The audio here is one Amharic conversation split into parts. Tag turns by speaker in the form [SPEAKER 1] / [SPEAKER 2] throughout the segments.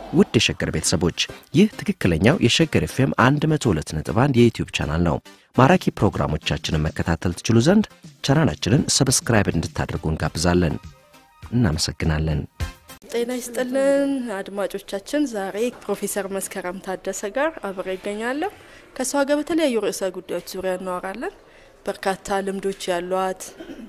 [SPEAKER 1] ውድ የሸገር ቤተሰቦች ይህ ትክክለኛው የሸገር ኤፍኤም 102.1 የዩትዩብ ቻናል ነው። ማራኪ ፕሮግራሞቻችንን መከታተል ትችሉ ዘንድ ቻናላችንን ሰብስክራይብ እንድታደርጉ እንጋብዛለን። እናመሰግናለን።
[SPEAKER 2] ጤና ይስጥልን አድማጮቻችን። ዛሬ ፕሮፌሰር መስከረም ታደሰ ጋር አብሬ ይገኛለሁ። ከእሷ ጋር በተለያዩ ርዕሰ ጉዳዮች ዙሪያ እናወራለን። በርካታ ልምዶች ያሏት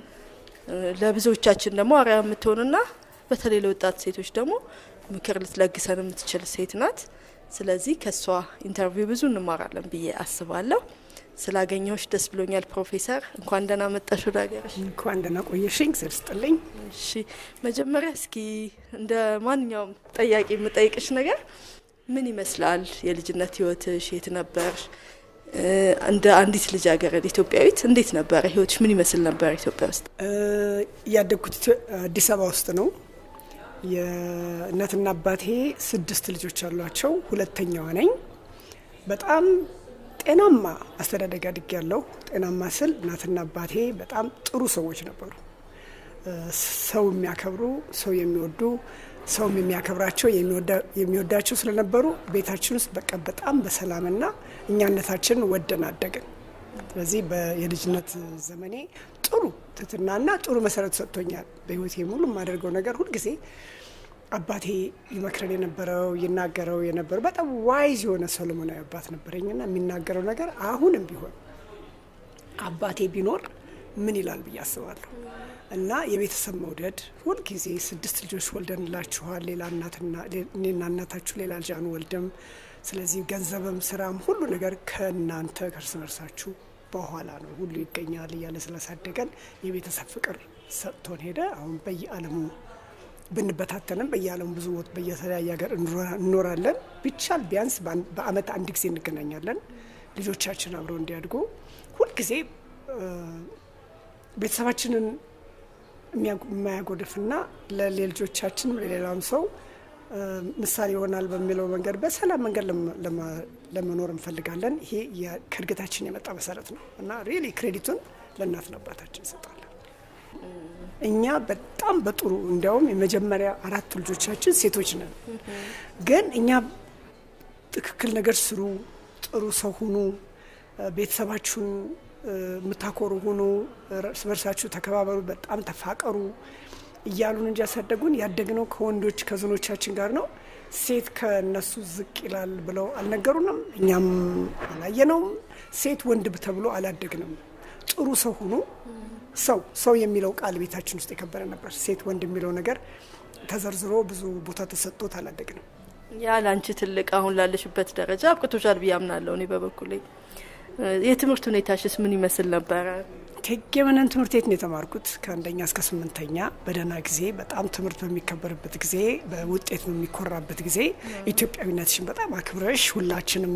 [SPEAKER 2] ለብዙዎቻችን ደግሞ አርአያ የምትሆንና በተለይ ለወጣት ሴቶች ደግሞ ምክር ልትለግሰን የምትችል ሴት ናት። ስለዚህ ከእሷ ኢንተርቪው ብዙ እንማራለን ብዬ አስባለሁ። ስላገኘሁሽ ደስ ብሎኛል ፕሮፌሰር። እንኳን ደህና መጣሽ ወደ ሀገርሽ።
[SPEAKER 3] እንኳን ደህና ቆየሽኝ። ስር ስጥልኝ።
[SPEAKER 2] እሺ መጀመሪያ እስኪ እንደ ማንኛውም ጠያቂ የምጠይቅሽ ነገር ምን ይመስላል የልጅነት ህይወትሽ? የት ነበርሽ? እንደ አንዲት ልጃገረድ ኢትዮጵያዊት እንዴት ነበረ ህይወትሽ? ምን ይመስል ነበር ኢትዮጵያ ውስጥ?
[SPEAKER 3] ያደግኩት አዲስ አበባ ውስጥ ነው። የእናትና አባቴ ስድስት ልጆች አሏቸው። ሁለተኛዋ ነኝ። በጣም ጤናማ አስተዳደግ አድግ ያለው ጤናማ ስል እናትና አባቴ በጣም ጥሩ ሰዎች ነበሩ። ሰው የሚያከብሩ፣ ሰው የሚወዱ፣ ሰውም የሚያከብራቸው የሚወዳቸው ስለነበሩ ቤታችን ውስጥ በቃ በጣም በሰላምና እኛነታችንን ወደን አደግን። ስለዚህ የልጅነት ዘመኔ ጥሩ ትትናና ጥሩ መሰረት ሰጥቶኛል። በህይወቴ ሙሉ የማደርገው ነገር ሁልጊዜ አባቴ ይመክረን የነበረው ይናገረው የነበረው በጣም ዋይዝ የሆነ ሰሎሞናዊ አባት ነበረኝና የሚናገረው ነገር አሁንም ቢሆን አባቴ ቢኖር ምን ይላል ብዬ አስባለሁ። እና የቤተሰብ መውደድ ሁልጊዜ ስድስት ልጆች ወልደንላችኋል፣ ሌላ እናትና እኔና እናታችሁ ሌላ ልጅ አንወልድም። ስለዚህ ገንዘብም ስራም ሁሉ ነገር ከእናንተ ከእርስ በርሳችሁ በኋላ ነው ሁሉ ይገኛል እያለ ስላሳደገን የቤተሰብ ፍቅር ሰጥቶን ሄደ። አሁን በየዓለሙ ብንበታተንም በየዓለሙ ብዙ ቦት በየተለያየ ሀገር እንኖራለን። ቢቻል ቢያንስ በአመት አንድ ጊዜ እንገናኛለን። ልጆቻችን አብረው እንዲያድጉ ሁልጊዜ ቤተሰባችንን የማያጎድፍና ለልጆቻችን ለሌላም ሰው ምሳሌ ይሆናል በሚለው መንገድ በሰላም መንገድ ለመኖር እንፈልጋለን። ይሄ ከእድገታችን የመጣ መሰረት ነው እና ሪሊ ክሬዲቱን ለእናትና አባታችን እንሰጣለን። እኛ በጣም በጥሩ እንዲያውም የመጀመሪያ አራት ልጆቻችን ሴቶች ነን። ግን እኛ ትክክል ነገር ስሩ፣ ጥሩ ሰው ሁኑ፣ ቤተሰባችሁን የምታኮሩ ሁኑ፣ እርስ በርሳችሁ ተከባበሩ፣ በጣም ተፋቀሩ እያሉን እንጂ ያሳደጉን ያደግነው ከወንዶች ከዝኖቻችን ጋር ነው። ሴት ከነሱ ዝቅ ይላል ብለው አልነገሩንም፣ እኛም አላየነውም። ሴት ወንድ ተብሎ አላደግንም። ጥሩ ሰው ሁኑ። ሰው ሰው የሚለው ቃል ቤታችን ውስጥ የከበረ ነበር። ሴት ወንድ የሚለው ነገር ተዘርዝሮ ብዙ ቦታ ተሰጥቶት አላደግንም።
[SPEAKER 2] ያ ለአንቺ ትልቅ አሁን ላለሽበት ደረጃ አብቅቶሻል ብዬ አምናለሁ። እኔ በበኩሌ የትምህርት ሁኔታሽስ ምን ይመስል ነበረ?
[SPEAKER 3] እቴጌ መነን ትምህርት ቤት ነው የተማርኩት ከአንደኛ እስከ ስምንተኛ በደህና ጊዜ በጣም ትምህርት በሚከበርበት ጊዜ በውጤት በሚኮራበት ጊዜ ኢትዮጵያዊነትሽን በጣም አክብረሽ ሁላችንም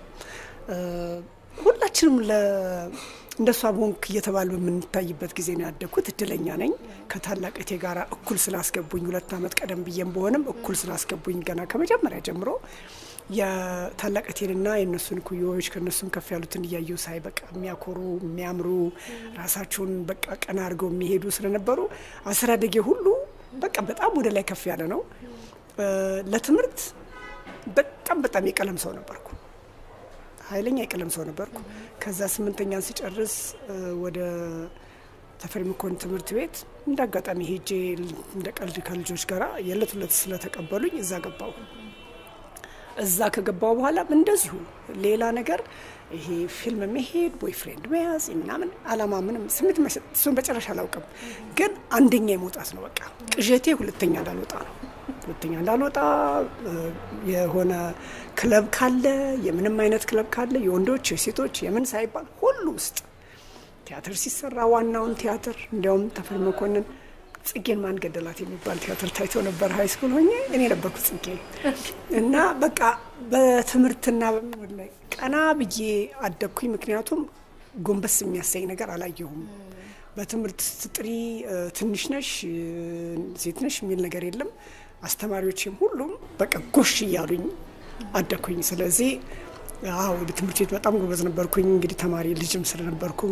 [SPEAKER 3] ሁላችንም እንደሷ ቦንክ እየተባል በምንታይበት ጊዜ ነው ያደግኩት። እድለኛ ነኝ። ከታላቅ እቴ ጋር እኩል ስላስገቡኝ ሁለት ዓመት ቀደም ብዬም በሆንም እኩል ስላስገቡኝ ገና ከመጀመሪያ ጀምሮ የታላቅ እቴንና የእነሱን ኩዮዎች ከእነሱም ከፍ ያሉትን እያየው ሳይ በቃ የሚያኮሩ የሚያምሩ ራሳቸውን በቃ ቀና አድርገው የሚሄዱ ስለነበሩ አስተዳደጌ ሁሉ በቃ በጣም ወደ ላይ ከፍ ያለ ነው። ለትምህርት በጣም በጣም የቀለም ሰው ነበርኩ። ኃይለኛ የቀለም ሰው ነበርኩ። ከዛ ስምንተኛን ሲጨርስ ወደ ተፈሪ መኮንን ትምህርት ቤት እንደ አጋጣሚ ሄጄ እንደ ቀልድ ከልጆች ጋራ የዕለት ሁለት ስለተቀበሉኝ እዛ ገባሁ። እዛ ከገባው በኋላ እንደዚሁ ሌላ ነገር ይሄ ፊልም መሄድ ቦይፍሬንድ መያዝ ምናምን አላማ ምንም ስሜት እሱን በጨረሻ አላውቅም፣ ግን አንደኛ የመውጣት ነው በቃ ቅዠቴ ሁለተኛ እንዳልወጣ ነው። ሁለተኛ እንዳልወጣ የሆነ ክለብ ካለ የምንም አይነት ክለብ ካለ የወንዶች የሴቶች የምን ሳይባል ሁሉ ውስጥ ቲያትር ሲሰራ ዋናውን ቲያትር እንዲያውም ተፈሪ መኮንን ጽጌን ማን ገደላት የሚባል ቲያትር ታይቶ ነበር ሀይ ስኩል ሆኜ እኔ ነበርኩ ጽጌ እና በቃ በትምህርትና በምኖር ላይ ቀና ብዬ አደግኩኝ። ምክንያቱም ጎንበስ የሚያሳይ ነገር አላየሁም። በትምህርት ስትጥሪ ትንሽ ነሽ ሴት ነሽ የሚል ነገር የለም። አስተማሪዎችም ሁሉም በቃ ጎሽ እያሉኝ አደግኩኝ። ስለዚህ አዎ ትምህርት ቤት በጣም ጎበዝ ነበርኩኝ። እንግዲህ ተማሪ ልጅም ስለነበርኩ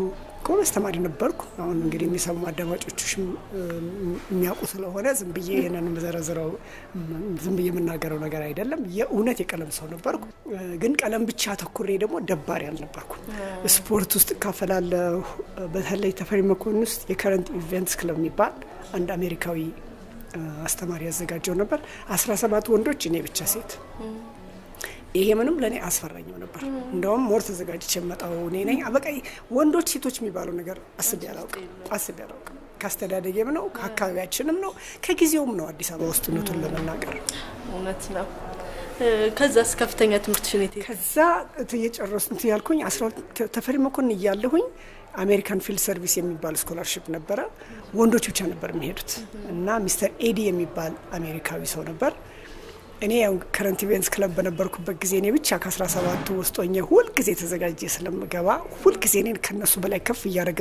[SPEAKER 3] ጎበዝ ተማሪ ነበርኩ። አሁን እንግዲህ የሚሰሙ አዳማጮችሽም የሚያውቁ ስለሆነ ዝም ብዬ ይህንን የምዘረዝረው ዝም ብዬ የምናገረው ነገር አይደለም። የእውነት የቀለም ሰው ነበርኩ። ግን ቀለም ብቻ አተኩሬ ደግሞ ደባሪ አልነበርኩ። ስፖርት ውስጥ እካፈላለሁ። በተለይ ተፈሪ መኮንን ውስጥ የከረንት ኢቨንትስ ክለብ የሚባል አንድ አሜሪካዊ አስተማሪ ያዘጋጀው ነበር። አስራ ሰባት ወንዶች እኔ ብቻ ሴት ይሄ ምንም ለእኔ አስፈራኝም ነበር። እንደውም ሞር ተዘጋጅቼ የመጣው እኔ ነኝ። በቃ ወንዶች ሴቶች የሚባለው ነገር አስቤ አላውቅም አስቤ አላውቅም። ከአስተዳደጌም ነው ከአካባቢያችንም ነው ከጊዜውም ነው አዲስ አበባ ውስጥ እውነቱን ለመናገር
[SPEAKER 2] እውነት ነው። ከዛስ ከፍተኛ ትምህርት ሽኔት
[SPEAKER 3] ከዛ እየጨረሱ እንትን ያልኩኝ ተፈሪ መኮንን እያለሁኝ አሜሪካን ፊልድ ሰርቪስ የሚባል ስኮላርሽፕ ነበረ። ወንዶች ብቻ ነበር የሚሄዱት እና ሚስተር ኤዲ የሚባል አሜሪካዊ ሰው ነበር እኔ ያው ከረንት ኢቨንትስ ክለብ በነበርኩበት ጊዜ እኔ ብቻ ከአስራ ሰባቱ ውስጥ ሆኜ ሁልጊዜ ተዘጋጀ ስለምገባ ሁልጊዜ እኔን ከነሱ በላይ ከፍ እያደረገ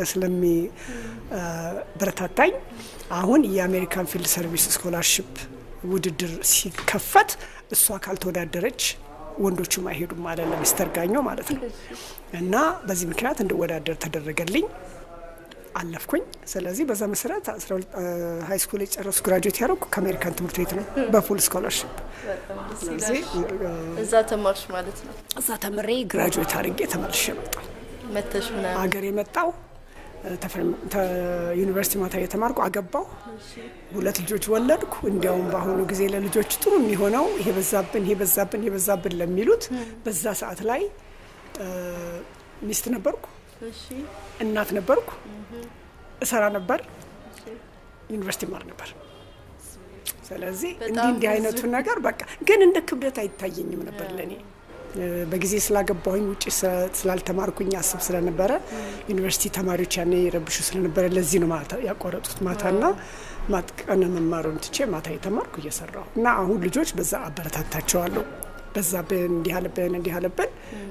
[SPEAKER 3] ስለሚበረታታኝ አሁን የአሜሪካን ፊልድ ሰርቪስ ስኮላርሽፕ ውድድር ሲከፈት እሷ ካልተወዳደረች ወንዶቹም አይሄዱም ማለት ለሚስተር ጋኞ ማለት ነው። እና በዚህ ምክንያት እንድወዳደር ተደረገልኝ። አለፍኩኝ። ስለዚህ በዛ መሰረት ሀይ ስኩል የጨረሱ ግራጁዌት ያደረኩ ከአሜሪካን ትምህርት ቤት ነው በፉል ስኮላርሽፕ። ስለዚህ
[SPEAKER 2] እዛ ተማርሽ ማለት ነው።
[SPEAKER 3] እዛ ተምሬ ግራጁዌት አድርጌ ተመልሼ መጣሁ።
[SPEAKER 2] መተሽ ምናምን
[SPEAKER 3] አገር የመጣው ዩኒቨርሲቲ ማታ የተማርኩ አገባው፣ ሁለት ልጆች ወለድኩ። እንዲያውም በአሁኑ ጊዜ ለልጆች ጥሩ የሚሆነው ይሄ በዛብን ይሄ በዛብን ይሄ በዛብን ለሚሉት በዛ ሰዓት ላይ ሚስት ነበርኩ፣ እናት ነበርኩ፣ እሰራ ነበር፣ ዩኒቨርሲቲ ማር ነበር። ስለዚህ እንዲህ እንዲህ አይነቱ ነገር በቃ ግን እንደ ክብደት አይታየኝም ነበር ለእኔ በጊዜ ስላገባሁኝ ውጭ ስላልተማርኩኝ አስብ ስለነበረ ዩኒቨርሲቲ ተማሪዎች ያኔ ረብሹ ስለነበረ ለዚህ ነው ማታ ያቋረጡት። ማታና ቀን መማሩን ትቼ ማታ የተማርኩ እየሰራሁ እና አሁን ልጆች በዛ አበረታታቸዋለሁ። በዛብን እንዲህ አለብን እንዲህ አለብን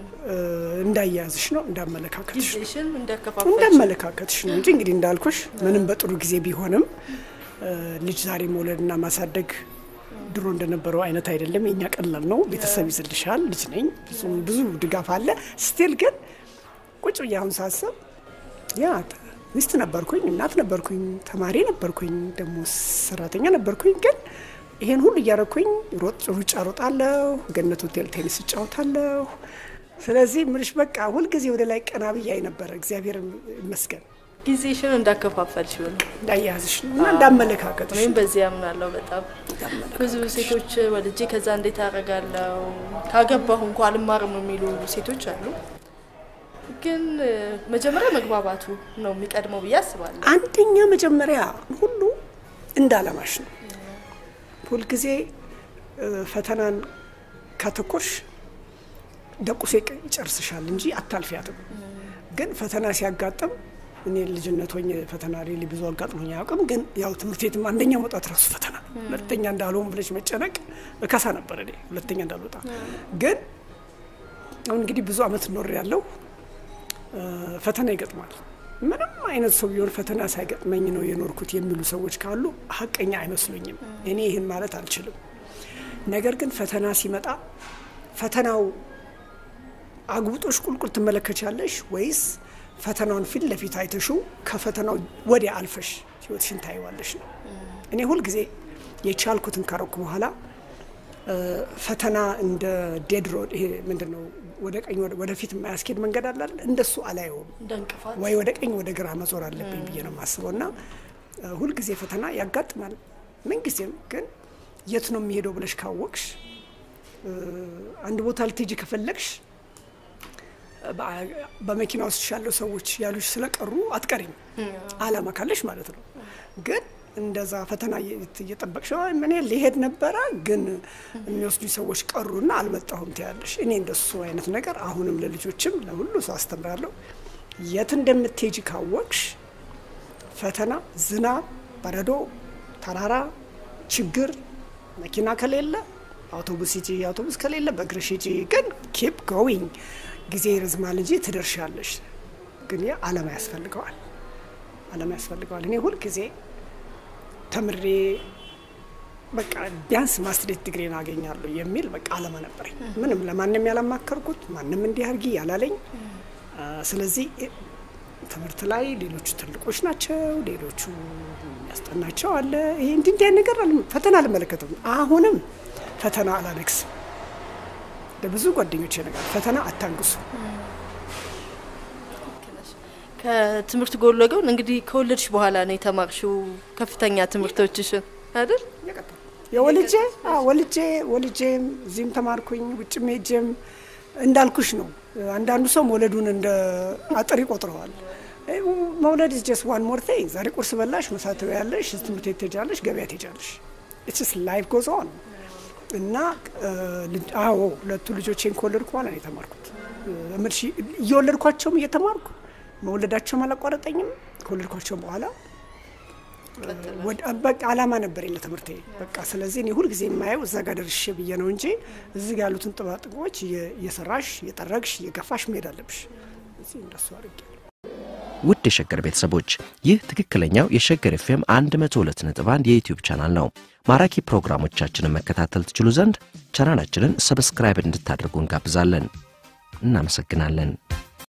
[SPEAKER 3] እንዳያያዝሽ ነው እንዳመለካከትሽ እንዳመለካከትሽ ነው እንጂ እንግዲህ እንዳልኩሽ ምንም በጥሩ ጊዜ ቢሆንም ልጅ ዛሬ መውለድና ማሳደግ ድሮ እንደነበረው አይነት አይደለም። የኛ ቀላል ነው። ቤተሰብ ይዝልሻል። ልጅ ነኝ፣ ብዙ ድጋፍ አለ። ስቲል ግን ቁጭ ብዬ አሁን ሳስብ ያ ሚስት ነበርኩኝ፣ እናት ነበርኩኝ፣ ተማሪ ነበርኩኝ፣ ደግሞ ሰራተኛ ነበርኩኝ። ግን ይሄን ሁሉ እያደረኩኝ ሩጫ ሮጣለሁ፣ ገነት ሆቴል ቴኒስ እጫወታለሁ። ስለዚህ ምልሽ በቃ ሁልጊዜ ወደ ላይ ቀና ብያይ ነበረ። እግዚአብሔር ይመስገን።
[SPEAKER 2] ጊዜሽን እንዳከፋፈልሽ ሆነ
[SPEAKER 3] እንዳያያዝሽ እና እንዳመለካከትሽ
[SPEAKER 2] ወይም በዚህ ያምናለሁ። በጣም ብዙ ሴቶች ወልጄ ከዛ እንዴት አደርጋለሁ ካገባሁ እንኳ አልማርም የሚሉ ሴቶች አሉ። ግን መጀመሪያ መግባባቱ ነው የሚቀድመው ብዬ አስባለሁ።
[SPEAKER 3] አንደኛ መጀመሪያ ሁሉ እንዳለማሽ ነው። ሁልጊዜ ፈተናን ካተኮርሽ ደቁሶ ይጨርስሻል እንጂ አታልፊያትም። ግን ፈተና ሲያጋጥም እኔ ልጅነት ሆኜ ፈተና ሬሊ ብዙ አጋጥሞኝ አያውቅም። ግን ያው ትምህርት ቤትም አንደኛ መውጣት ራሱ ፈተና፣ ሁለተኛ እንዳልሆን ብለሽ መጨነቅ እከሳ ነበር እኔ ሁለተኛ እንዳልወጣ። ግን አሁን እንግዲህ ብዙ አመት ኖር ያለው ፈተና ይገጥማል። ምንም አይነት ሰው ቢሆን ፈተና ሳይገጥመኝ ነው የኖርኩት የሚሉ ሰዎች ካሉ ሀቀኛ አይመስሉኝም። እኔ ይህን ማለት አልችልም። ነገር ግን ፈተና ሲመጣ ፈተናው አጉብጦሽ ቁልቁል ትመለከቻለሽ ወይስ ፈተናውን ፊት ለፊት አይተሹ ከፈተናው ወዲያ አልፈሽ ህይወትሽን ታይዋለሽ ነው። እኔ ሁልጊዜ የቻልኩትን ካረኩ በኋላ ፈተና እንደ ዴድ ሮድ ይሄ ምንድን ነው ወደ ቀኝ ወደፊት የማያስኬድ መንገድ አላል እንደሱ አላየውም። ወይ ወደ ቀኝ ወደ ግራ መዞር አለብኝ ብዬ ነው የማስበው። እና ሁልጊዜ ፈተና ያጋጥማል። ምንጊዜም ግን የት ነው የሚሄደው ብለሽ ካወቅሽ አንድ ቦታ ልትሄጂ ከፈለግሽ በመኪና ውስጥ ያለው ሰዎች ያሉሽ ስለቀሩ አትቀሪም፣ አላማ ካለሽ ማለት ነው። ግን እንደዛ ፈተና እየጠበቅሽ ምን ሊሄድ ነበረ፣ ግን የሚወስዱ ሰዎች ቀሩና አልመጣሁም ትያለሽ። እኔ እንደሱ አይነት ነገር አሁንም ለልጆችም ለሁሉ ሰው አስተምራለሁ። የት እንደምትሄጂ ካወቅሽ ፈተና፣ ዝናብ፣ በረዶ፣ ተራራ፣ ችግር፣ መኪና ከሌለ አውቶቡስ ሂጂ፣ አውቶቡስ ከሌለ በእግርሽ ሂጂ። ግን ኪፕ ጎዊንግ ጊዜ ይረዝማል እንጂ ትደርሻለሽ። ግን ያ አላማ ያስፈልገዋል፣ አላማ ያስፈልገዋል። እኔ ሁልጊዜ ተምሬ በቃ ቢያንስ ማስትሬት ዲግሪን አገኛለሁ የሚል በቃ አላማ ነበረኝ። ምንም ለማንም ያላማከርኩት ማንም እንዲህ አድርጊ ያላለኝ። ስለዚህ ትምህርት ላይ ሌሎቹ ትልቆች ናቸው፣ ሌሎቹ የሚያስጠናቸው አለ። ይሄ እንዲህ እንዲህ ነገር ፈተና አልመለከትም። አሁንም ፈተና አላነግስም። ለብዙ ጓደኞች ነገር ፈተና አታንግሱ።
[SPEAKER 2] ከትምህርት ጎን ለጎን እንግዲህ ከወለድሽ በኋላ ነው የተማርሽው ከፍተኛ ትምህርቶችሽን አይደል?
[SPEAKER 3] የወልጄ ወልጄ ወልጄም እዚህም ተማርኩኝ ውጭም ሄጄም እንዳልኩሽ ነው። አንዳንዱ ሰው መውለዱን እንደ አጥር ይቆጥረዋል። መውለድ ኢዝ ጀስት ዋን ሞር ቲንግ። ዛሬ ቁርስ በላሽ፣ ምሳ ትበያለሽ፣ ትምህርት ቤት ትሄጃለሽ፣ ገበያ ትሄጃለሽ። ኢትስ ላይፍ ጎዝ ኦን እና አዎ ሁለቱ ልጆቼን ከወለድኩ በኋላ ነው የተማርኩት። እየወለድኳቸውም እየተማርኩ መውለዳቸውም አላቋረጠኝም። ከወለድኳቸውም በኋላ በቃ አላማ ነበር ለትምህርቴ በቃ። ስለዚህ እኔ ሁልጊዜ የማየው እዛ ጋር ደርሼ ብዬ ነው እንጂ እዚህ ጋር ያሉትን ጥባጥቦች እየሰራሽ እየጠረግሽ እየገፋሽ መሄድ አለብሽ። እዚህ እንደሱ አድርጌ
[SPEAKER 1] ውድ የሸገር ቤተሰቦች ይህ ትክክለኛው የሸገር ኤፍኤም 102.1 የዩትዩብ ቻናል ነው። ማራኪ ፕሮግራሞቻችንን መከታተል ትችሉ ዘንድ ቻናላችንን ሰብስክራይብ እንድታደርጉ እንጋብዛለን። እናመሰግናለን።